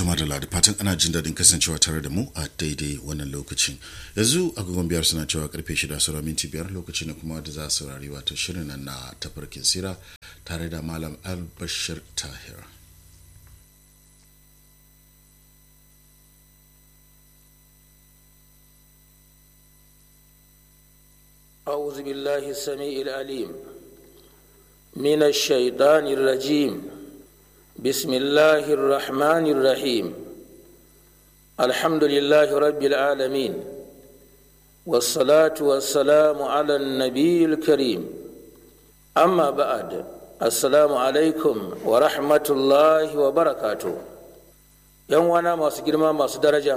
tuma da ladi fatan ana jin daɗin kasancewa tare da mu a daidai wannan lokacin yanzu agogon biyar suna cewa karfe shida sura minti biyar lokaci ne kuma da za su saurari wato shirin nan na tafarkin sira tare da malam albashir tahir أعوذ بالله السميع العليم من الشيطان الرجيم بسم الله الرحمن الرحيم الحمد لله رب العالمين والصلاة والسلام على النبي الكريم أما بعد السلام عليكم ورحمة الله وبركاته يوم وانا ما سجرما ما درجة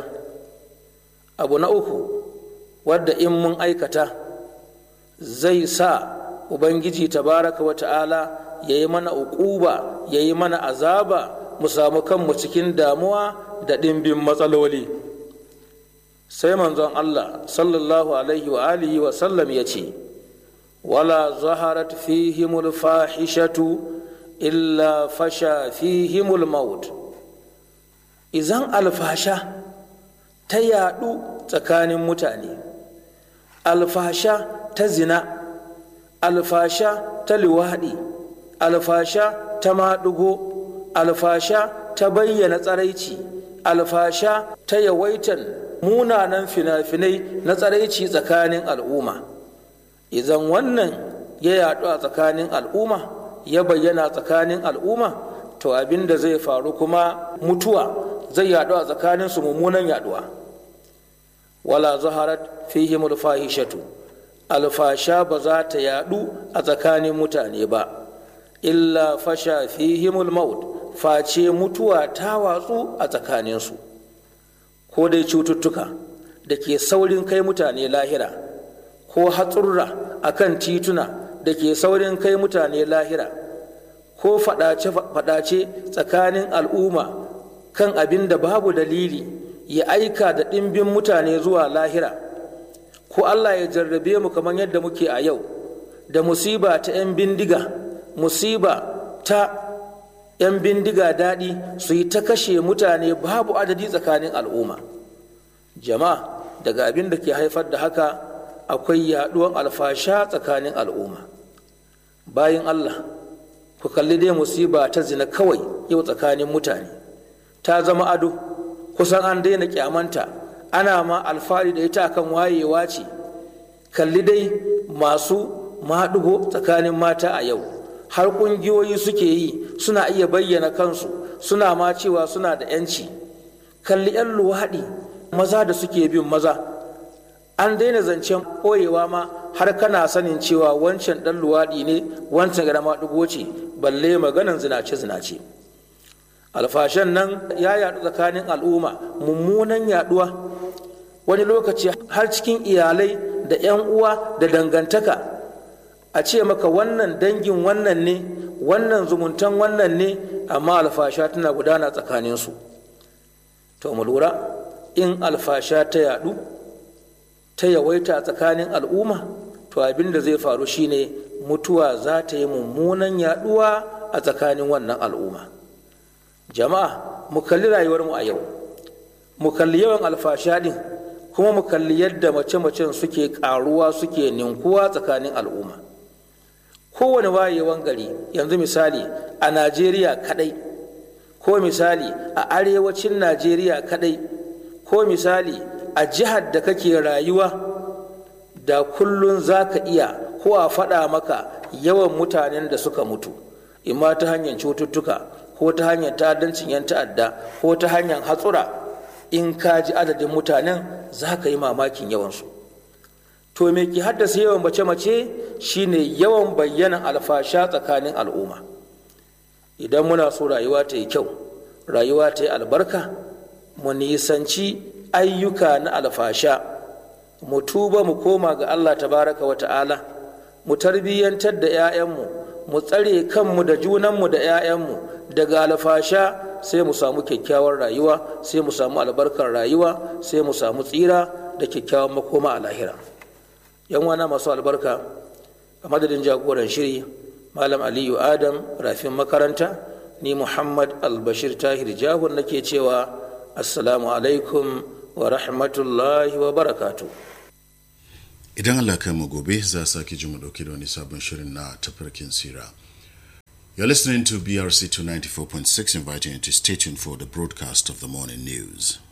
أبو نأوكو ود إن من أيكته zai sa ubangiji tabaraka wa ta'ala ya yi mana uquba ya yi mana azaba mu samu kanmu cikin damuwa da ɗimbin matsaloli sai manzon allah sallallahu alaihi wa alihi wa sallam ya ce wala zaharat fihimul fahishatu illa fasha fihimul maut izan alfasha ta yaɗu tsakanin mutane alfasha ta zina alfasha ta liwaɗi alfasha ta maɗugo alfasha ta bayyana tsaraici alfasha ta yawaitan munanan fina-finai na tsaraici tsakanin al'umma idan wannan ya yaɗu a tsakanin al'umma ya bayyana tsakanin al'umma to abin da zai faru kuma mutuwa zai yaɗu a tsakaninsu mummunan yaɗuwa wala zaharat fihimul fahishatu alfasha ba za ta yadu a tsakanin mutane ba illa fasha fihimul maut face mutuwa ta watsu a tsakaninsu ko dai cututtuka da ke saurin kai mutane lahira ko hatsurra a kan tituna da ke saurin kai mutane lahira ko fadace tsakanin al'umma kan abin da babu dalili ya aika da ɗimbin mutane zuwa lahira ko Allah ya jarrabe mu kamar yadda muke a yau da musiba ta 'yan bindiga musiba ta 'yan bindiga daɗi su yi ta kashe mutane babu adadi tsakanin al'umma jama'a daga abin da ke haifar da haka akwai yaɗuwan alfasha tsakanin al'umma bayan Allah ku kalli dai musiba ta zina kawai yau tsakanin mutane ta zama ado kusan an daina kyamanta ana ma alfahari da ita akan wayewa ce kalli dai masu maɗugo tsakanin mata a yau har ƙungiyoyi suke yi suna iya bayyana kansu suna ma cewa suna da 'yanci kalli 'yan luwaɗi maza da suke bin maza an daina zancen ɓoyewa ma har kana sanin cewa wancan ɗan luwaɗi ne wancan gara maɗugo ce balle maganan zinace-zinace alfashan nan ya yaɗu tsakanin al'umma mummunan yaɗuwa wani lokaci har cikin iyalai da 'yan uwa da dangantaka a ce maka wannan dangin wannan ne wannan zumuntan wannan ne amma alfasha tana gudana tsakaninsu to mu lura in alfasha ta yaɗu ta yawaita tsakanin al'umma to abin da zai faru shine mutuwa za ta yi mummunan yaɗuwa a tsakanin wannan al'umma jama'a mu kalli rayuwarmu a yau mu kalli yawan alfasha din kuma mu kalli yadda mace-macen suke karuwa suke ninkuwa tsakanin al'umma kowane wayewan gari yanzu misali a najeriya kadai ko misali a arewacin najeriya kadai ko misali a jihar da kake rayuwa da kullun za ka iya ko a faɗa maka yawan mutanen da suka mutu imma ta hanyar cututtuka ko ta hanyar ta'addancin 'yan ta'adda ko ta hanyar hatsura in ka ji adadin mutanen za ka yi mamakin yawansu to me ke haddasa yawan mace-mace shine yawan bayyanan alfasha tsakanin al'umma idan muna so rayuwa ta yi kyau rayuwa ta yi albarka mu nisanci ayyuka na alfasha mu tuba mu koma ga allah tabaraka wa ta'ala mu tarbiyyantar da 'ya'yanmu mu tsare kanmu da junanmu da 'ya'yanmu daga alfasha sai mu samu kyakkyawar rayuwa sai mu samu albarkar rayuwa sai mu samu tsira da kyakkyawan makoma a lahira yan wana masu albarka a madadin jagoran shiri malam aliyu adam rafin makaranta ni muhammad albashir tahir jahun nake cewa assalamu alaikum wa rahmatullahi wa barakatu idan allah kai mu gobe za a sake ji mu dauke da wani sabon shirin na tafarkin sira You're listening to BRC 294.6, inviting you to stay tuned for the broadcast of the morning news.